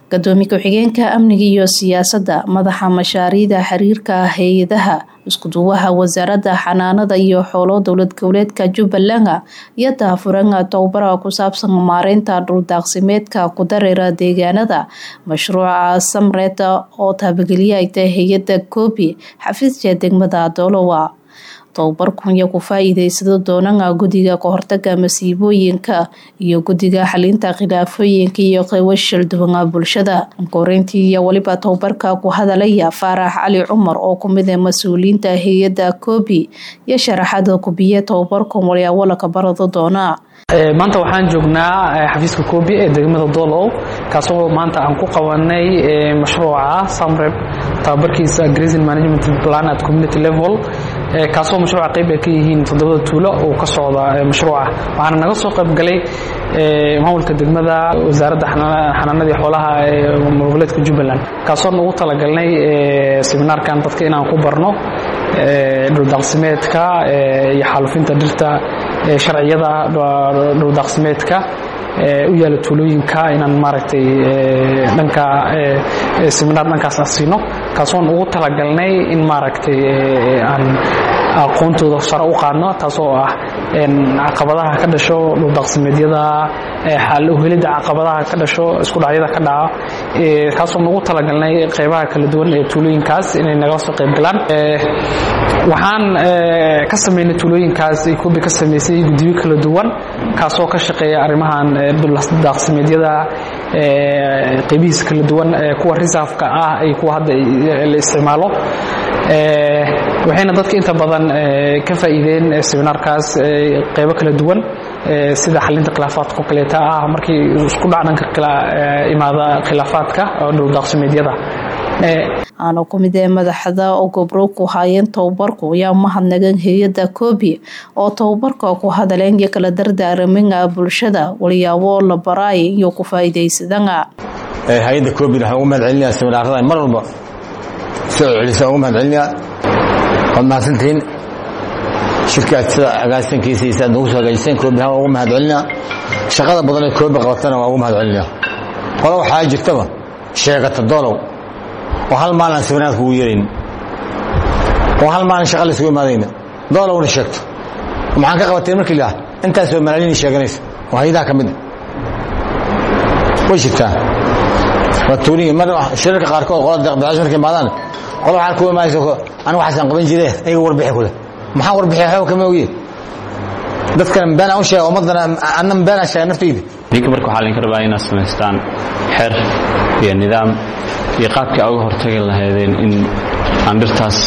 gadoomiye ku-xigeenka amniga iyo siyaasadda madaxa mashaariicda xiriirka hay-adaha iskuduwaha wasaaradda xanaanada iyo xoolo dowlad goboleedka jubbaland iyo daafuranga towbara ku saabsan maareynta dhuldaaqsimeedka ku dareera deegaanada mashruuca samred oo taabageliya ay tahay hay-adda koobi xafiiska degmada doolowa tobabarkunya ku faa-iideysado doonana guddiga kahortaga masiibooyinka iyo guddiga xalinta khilaafooyinka iyo qeybo shildhibana bulshada koreyntii iyo weliba tobabarka ku hadalaya faarax cali cumar oo kumid ah mas-uuliyiinta hay-adda koobi iyo sharaxada kubiye tobabarkan walyaawalaka barado doona maanta waxaan joognaa xafiiska koobi ee degmada doolow kaasoo maanta aan ku qabanay mashruuca samreb tababarkiisa grazing management plan at community level kaasoo mashruuca qayb ay ka yihiin toddobada tuulo oo ka socda mashruuca waxaana naga soo qayb galay maamulka degmada wasaaradda xanaanadii xoolaha ee goboleedka jubbaland kaasoon ugu talagalnay seminaarkan dadka inaan ku barno dhuldaaqsimeedka iyo xaalufinta dhirta sharciyada dhuldaaqsimeedka u yaala tuulooyinka inaan maaragtay dhanka seminaar dhankaas aan siino kaasoon ugu talagalnay in maaragtay aan aqoontooda sare u qaadno taasoo ah caqabadaha ka dhasho dhuldaaqsimeedyada xal uhelidda caqabadaha ka dhasho isku dhacyada ka dhaca kaasoo nagu talagalnay qeybaha kala duwan ee tuulooyinkaas inay nagala soo qayb galaan waxaan ka sameynay tuulooyinkaas koobi ka sameysay guddiyo kala duwan kaasoo ka shaqeeya arrimahan daaqsimeedyada qeybihiisa kala duwan kuwa risaafka ah iyo kuwa hadda la isticmaalo waxayna dadka inta badan ka faa'iideen seminaarkaas qeybo kala duwan sida xalinta khilaafaadka oo kaleeta ah markii isku dhac dhanka kala imaada khilaafaadka oo dhuldaaqsimeedyada aana ku mid ee madaxda oo gobro ku haayeen tobabarku ayaa mahadnagan hay-adda koobi oo tobabarka ku hadaleen iyo kala dardaaraminga bulshada walyaabo la baraay iyo ku faa'iidaysadana hay-adda koobina waxaan ugu mahad celinayaa seminaarada mar walba soo celisa ugu mahad celinayaa waad mahadsantihiin shirkaad sida agaasankiisa iyo sidaad nagu soo hagaajiseen koobi ahaan waa ugu mahad celinaa shaqada badan ee koobi qabatana waa ugu mahad celinaa qolo waxaa jirtaba sheegata doolow oo hal maalin aan seminaarka ugu yeerayn oo hal maalin shaqa laysugu imaadayna doolowna sheegto maxaan ka qabateen markii laah intaasoo malaalini sheeganaysa oo hay-adaha ka mid way jirtaa waa tuuliyi mar shirarka qaarkood qola deeqbixiyaashu markay imaadaan qola waxaan ku imaanaysa anigu waxaasaan qaban jire ayaga warbixi kule maxaan warbixiya waxba kama ogiye dadkana beenaan u sheega ummaddana annan beenaan sheega naftayda idinka marka waxaa laydinka rabaa inaad samaystaan xer iyo nidaam iyo qaabkii aa uga hortagi lahaydeen in aan dhirtaas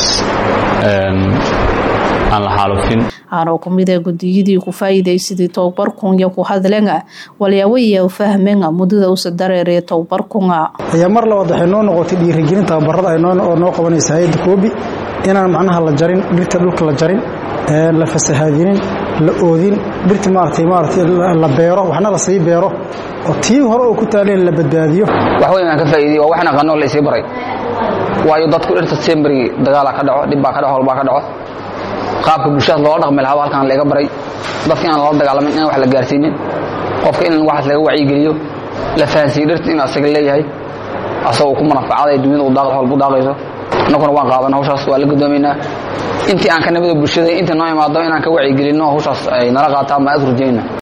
aan la xaalufin aanoo ku mid a guddiyadii ku faa'iidaysadii tobabarkunya ku hadlenga walyaawaya fahmenga muddada usa dareeree tobabarkunga ayaa mar labaad waxay noo noqotay dhiirigelin tababarada oo noo qabanaysa hay-adda koobi inaan macnaha la jarin dhirta dhulka la jarin la fasahaadinin la oodin dhirta maaragtay maaragtay la beero waxna la sii beero oo tii hore oo ku taaleen la badbaadiyo wax weyn aan ka faa'iidiyey waa waxna qanoo la isii baray waayo dadku dhirta semberigi dagaalaa ka dhaco dhibbaa ka dhaco holbaa ka dhaco qaabka bulshadaas loola dhaqmi lahaa halkaan laga baray dadka inaan lala dagaalamin inaan wax la gaarsiinin qofka in waxaas laga wacyigeliyo la fahansiiyo dhirta inuu asaga leeyahay asagoo ku manafacada dunyada u daaqda holbu daaqayso annaguna waan qaadan hawshaas waa la gudoomaynaa intii aan ka nimida bulshada inta noo imaado inaan ka wacyigelinno hawshaas ay nala qaataan baan aad rujayna